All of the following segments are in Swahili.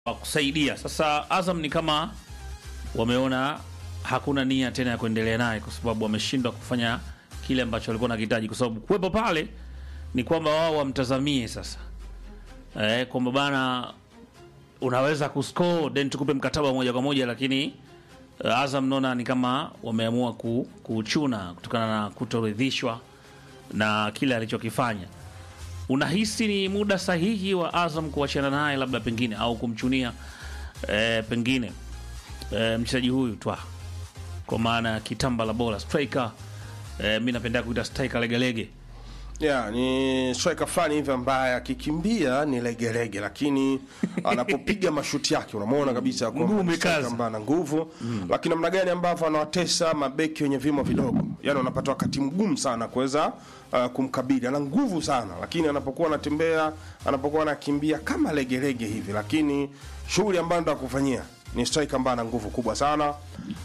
wa kusaidia. Sasa Azam ni kama wameona hakuna nia tena ya kuendelea naye kwa sababu wameshindwa kufanya kile ambacho walikuwa nakihitaji, kwa sababu kuwepo pale ni kwamba wao wamtazamie sasa eh, kwamba bana unaweza kuscore then tukupe mkataba moja kwa moja, lakini uh, Azam naona ni kama wameamua ku, kuchuna kutokana na kutoridhishwa na kile alichokifanya. Unahisi ni muda sahihi wa Azam kuachana naye labda pengine au kumchunia eh, pengine eh, mchezaji huyu twa kwa maana ya kitamba la bola striker eh, mi napenda kuita striker legelege Yeah, ni striker fulani hivi ambaye akikimbia ni legelege, lakini anapopiga mashuti yake unamwona kabisa kwamba Mguu ni striker umekaza. ambaye ana nguvu lakini namna gani ambavyo anawatesa mabeki wenye vimo vidogo, yani wanapata wakati mgumu sana kuweza uh, kumkabili. Ana nguvu sana, lakini anapokuwa anatembea, anapokuwa anakimbia kama legelege hivi, lakini shughuli ambayo ndo akufanyia ni striker ambaye ana nguvu kubwa sana.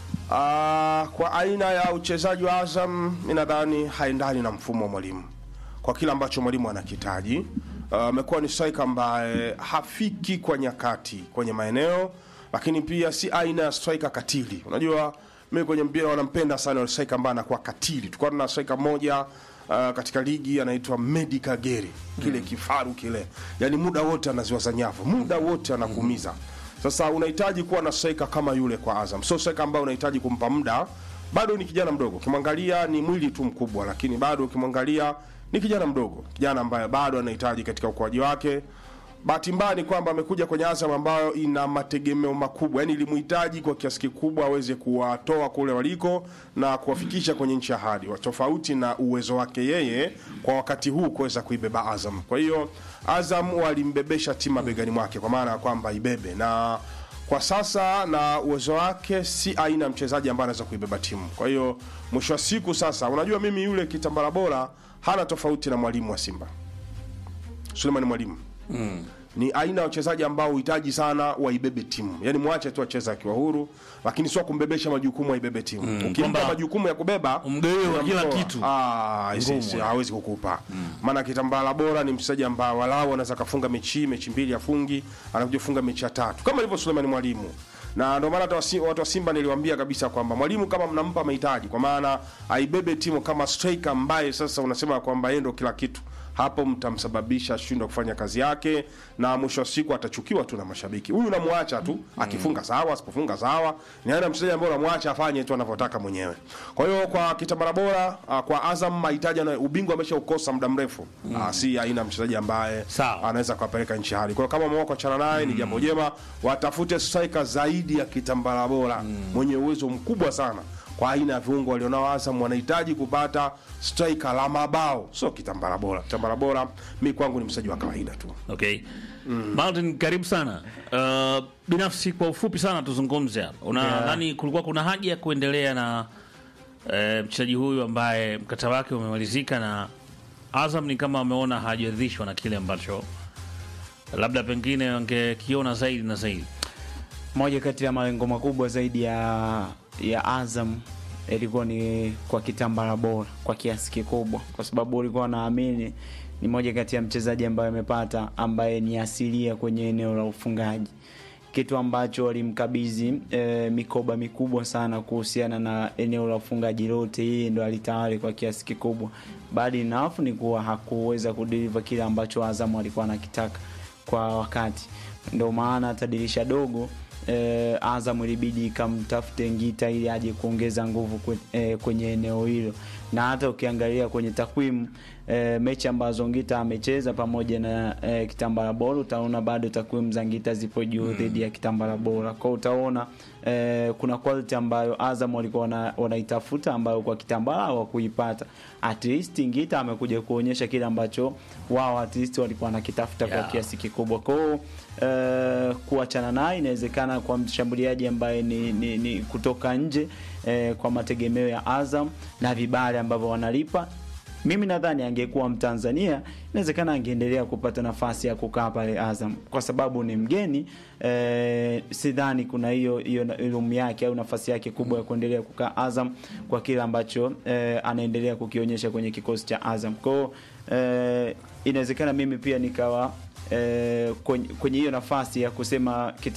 Uh, kwa aina ya uchezaji wa Azam mi nadhani haendani na mfumo wa mwalimu kwa kile ambacho mwalimu anakitaji. Amekuwa ni striker ambaye hafiki kwa nyakati kwenye maeneo, lakini pia si aina ya striker katili. Unajua mimi kwenye mpira wanampenda sana yule striker ambaye anakuwa katili. Tulikuwa tuna striker mmoja uh, katika ligi anaitwa Medi Kagere, kile kifaru kile, yani muda wote anaziwaza nyavu, muda wote anakuumiza. Sasa unahitaji kuwa na striker kama yule kwa Azam, sio striker ambaye unahitaji kumpa muda. Bado ni kijana mdogo, ukimwangalia ni mwili tu mkubwa, lakini bado ukimwangalia ni kijana mdogo, kijana ambaye bado anahitaji katika ukuaji wake. Bahati mbaya ni kwamba amekuja kwenye Azam ambayo ina mategemeo makubwa, yani ilimhitaji kwa kiasi kikubwa aweze kuwatoa kule waliko na kuwafikisha kwenye nchi ya ahadi, tofauti na uwezo wake yeye kwa wakati huu kuweza kuibeba Azam. Kwa hiyo Azam walimbebesha timu mabegani mwake, kwa maana ya kwamba ibebe na kwa sasa na uwezo wake si aina ya mchezaji ambaye anaweza kuibeba timu. Kwa hiyo mwisho wa siku sasa, unajua mimi yule kitambala bora hana tofauti na mwalimu wa Simba Suleiman Mwalimu mm. Ni aina ya wachezaji ambao uhitaji sana waibebe timu, yaani mwache tu acheze akiwa huru, lakini sio kumbebesha majukumu aibebe timu mm. Ukimpa Kwamba majukumu ya kubeba umgawie wa kila unamtoa. kitu. Ah, isi- isi- hawezi kukupa maana kitambala bora ni mchezaji ambaye walau anaweza kafunga mechi mechi mbili afungi, anakuja kufunga mechi ya tatu kama ilivyo Suleiman Mwalimu na ndio maana hata wasi- watu wa Simba niliwaambia kabisa kwamba mwalimu kama mnampa mahitaji, kwa maana aibebe timu kama striker ambaye sasa unasema kwamba yeye ndio kila kitu, hapo mtamsababisha ashindwe kufanya kazi yake, na mwisho wa siku atachukiwa tu na mashabiki. Huyu unamwacha tu, akifunga sawa, asipofunga sawa, ni aina ya mchezaji ambaye unamwacha afanye tu anavyotaka mwenyewe. Kwa hiyo kwa kitambara bora ah, kwa Azam mahitaji na ubingwa ameshaukosa muda mrefu, Ah, si aina ya mchezaji ambaye Sawa. anaweza kuwapeleka nchi hadi. Kwa hiyo kama wameamua kuachana naye ni jambo jema, watafute striker zaidi ya kitambala bora mwenye uwezo mkubwa sana kwa aina ya viungo walionao Azam. Wanahitaji kupata striker la mabao, sio kitambala bora. Kitambala bora mi kwangu ni mchezaji wa kawaida tu. Okay. Martin, karibu sana. Uh, binafsi kwa ufupi sana tuzungumze hapa. Unadhani kulikuwa kuna haja ya kuendelea na eh, mchezaji huyu ambaye mkataba wake umemalizika na Azam ni kama wameona hajaridhishwa na kile ambacho labda pengine wangekiona zaidi na zaidi. moja kati ya malengo makubwa zaidi ya ya Azam ilikuwa ni kwa kitambara bora kwa kiasi kikubwa, kwa sababu ulikuwa wanaamini ni moja kati ya mchezaji ambaye amepata ambaye ni asilia kwenye eneo la ufungaji, kitu ambacho walimkabidhi e, mikoba mikubwa sana kuhusiana na eneo la ufungaji lote, yeye ndo alitawali kwa kiasi kikubwa. Bali nafu ni kuwa hakuweza kudeliver kile ambacho Azam alikuwa anakitaka kwa wakati, ndio maana hata dirisha dogo eh, Azam ilibidi ikamtafute Ngita ili aje kuongeza nguvu kwe, eh, kwenye eneo hilo, na hata ukiangalia kwenye takwimu eh, mechi ambazo Ngita amecheza pamoja na eh, Kitambala Bora, utaona bado takwimu za Ngita zipo juu dhidi ya Kitambala Bora. Kwa utaona eh, kuna quality ambayo Azam walikuwa wana- wanaitafuta ambayo kwa Kitambala hawakuipata. At least Ngita amekuja kuonyesha kile ambacho wao at least walikuwa wanakitafuta Yeah. kwa kiasi kikubwa. Kwa hiyo eh, kuachana naye inawezekana kwa mshambuliaji ambaye ni, ni, ni kutoka nje eh, kwa mategemeo ya Azam na vibali ambavyo wanalipa mimi nadhani angekuwa Mtanzania inawezekana angeendelea kupata nafasi ya kukaa pale Azam kwa sababu ni mgeni eh, sidhani kuna hiyo hiyo elimu yake au nafasi yake kubwa ya kuendelea kukaa Azam kwa kile ambacho eh, anaendelea kukionyesha kwenye kikosi cha Azam. Kwa hiyo eh, inawezekana mimi pia nikawa eh, kwenye kwenye hiyo nafasi ya kusema kita